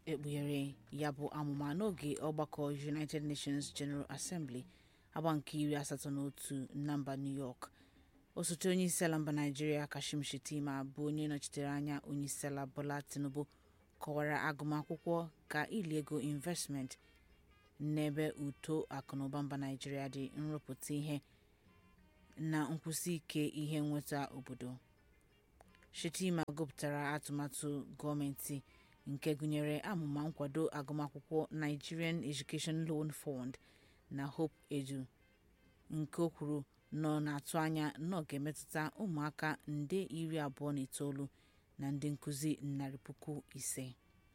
ekpughere ya bụ amụma n'oge ọgbakọ united nations general assembly agba nke iri asatọ na otu na mba new york osote onyeisiala mba naijiria kashim shettima bụ onye nọchitere anya onyeisiala bola tinubu kọwara agụmakwụkwọ ka ili ego investment n'ebe uto akụnụba mba naijiria dị nrụpụta ihe na nkwụsi ike ihe nnweta obodo shettima gụpụtara atụmatụ gọọmenti nke gụnyere amụma nkwado agụmakwụkwọ nigerian education loan fund na hope edu nke o kwuru nọ na-atụ anya na ọ ga-emetụta ụmụaka nde iri abụọ na itoolu na ndị nkụzi narị puku ise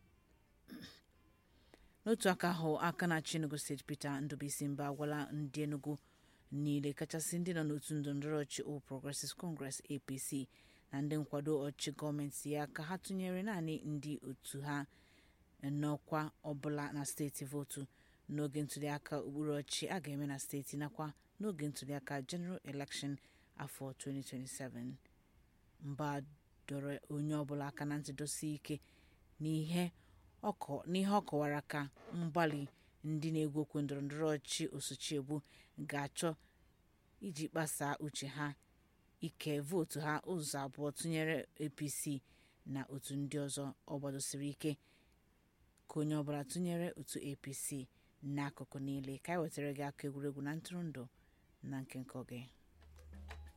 n'otu aka ahụ aka na-achị enugu steeti peter ndubuisi mba agwala ndị enugu niile kachasị ndị nọ n'otu ndọrọndọrọ ọchị All Progressives Congress APC na ndị nkwado ọchị gọọmenti ya ka ha tụnyere naanị ndị otu ha n'ọkwa ọbụla na steeti votu n'oge ntụliaka okpuru ọchị a ga-eme na steeti nakwa n'oge ntụliaka general election afọ 2027 mba dọrọ onye ọbụla aka na ntị dosie ike n'ihe ọ kọwara ka mgbalị ndị na-egwu okwu ndọrọndọrọ ọchị osochiegbu ga-achọ iji kpasaa uche ha ike vootu ha ụzọ abụọ tụnyere apc na otu ndị ọzọ ọ gbadosiri ike ka onye ọbụla tụnyere otu apc n'akụkụ niile ka anyị wetara gị aka egwuregwu na ntụrụndụ na nke nke oge